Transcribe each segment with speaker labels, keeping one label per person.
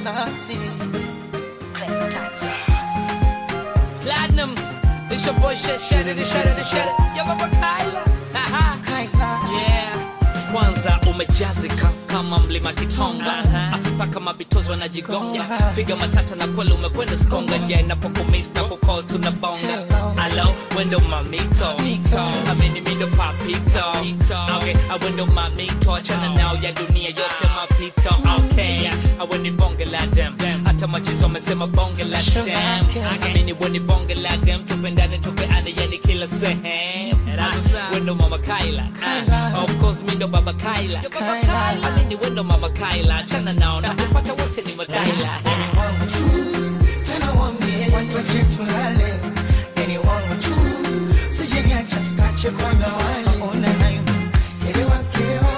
Speaker 1: safi.
Speaker 2: Platinum, it's your boy shit, shit it, shit it, shit it. Yo, Baba Kyla. Aha.
Speaker 1: Kaila.
Speaker 2: Yeah. Kwanza umejazika kama mlima Kitonga Ah, mpaka mabitozo wanajigonga piga matata na kweli umekwenda skonga ja inapokumis na kukol tunabonga
Speaker 1: Hello.
Speaker 2: alo wendo mamito amini mindo papito okay awendo mamito achana nao ya dunia yote mapito okay aweni bonge la dem hata machizo wamesema bonge la dem amini weni bonge la dem tupendane tupeane yani kila sehemu Ah, wendo mama Kyla Ah, of course mindo baba Kyla
Speaker 1: Kyla.
Speaker 2: amini wendo mama Kyla achana nao na kupata wote ni mataila
Speaker 1: Ni wangu tu, tena waambie watu wache tulale. Ni wangu tu, sije niache nikachekwa na wale. Ona nayo, kerewa, kerewa.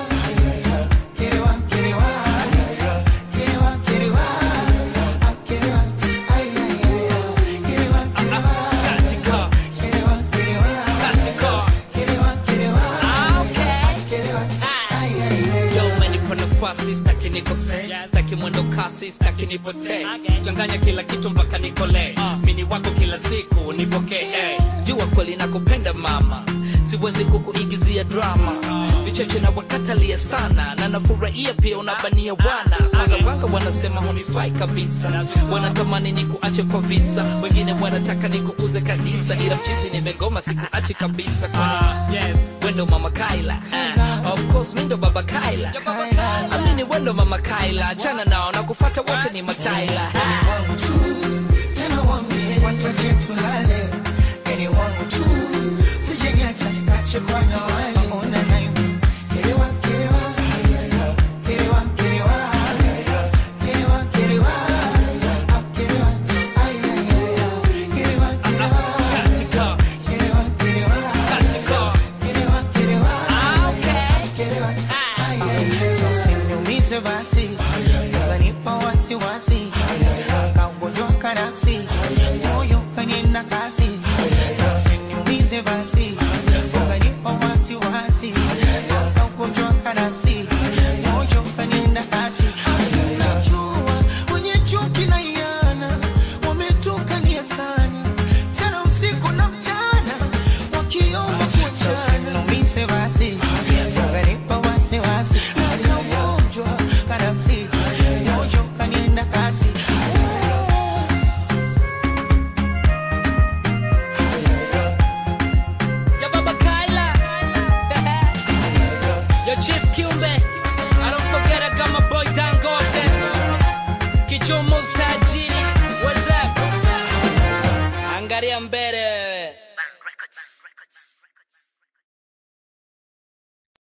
Speaker 1: Kerewa, kerewa. Kerewa, kerewa. Ah, kerewa. Ay, ay, ay, ay. Kerewa, kerewa.
Speaker 2: katika
Speaker 1: Kerewa, kerewa.
Speaker 2: katika
Speaker 1: Kerewa, kerewa.
Speaker 2: Ah, okay
Speaker 1: Kerewa. Ay, ay, ay.
Speaker 2: Yo, umenipa nafasi staki nikose staki mwendo kasi staki nipotee changanya kila kitu mpaka nikole mini wako kila siku nipokee eh. jua kweli nakupenda mama siwezi kukuigizia drama vicheche na wakatalia sana na nafurahia pia unabania wana kwanza wanga wanasema hunifai kabisa wanatamani nikuache kwa visa wengine wanataka nikuuze kabisa ila mchizi nimegoma sikuachi kabisa kwani wendo mama Kyla uh, of course mindo baba Kyla amini wendo mama Kyla achana nao na kufata wote ni mataila
Speaker 1: Ni wangu tu, tena waambie watu wache tulale. Ni wangu tu, sije niache nikachekwa na wale. Ona nayo, kerewa, kerewa. Kerewa, kerewa. Kerewa, kerewa. Ah, kerewa. Ay, ay, ay, ay. Kerewa, kerewa.
Speaker 2: katika
Speaker 1: Kerewa, kerewa.
Speaker 2: katika
Speaker 1: Kerewa, kerewa.
Speaker 2: ah, okay
Speaker 1: Kerewa. Ay, ay, ay. So usiniumize basi ukanipa wasiwasi kaugonjwa kanafsi moyo kanina kasi usiniumize basi ukanipa wasiwasi kaugonjwa kanafsi moyo kanina kasi sinajua wenye chuki na iana wametukania sana sana usiku na mchana wakiomba kuachana usiniumize basi ukanipa wasiwasi kaugonjwa kanafsi moyo kanina kasi
Speaker 2: ya baba Kyla yo chief Kiumbe I don't forget I got my boy Dangote Kichomo's tajiri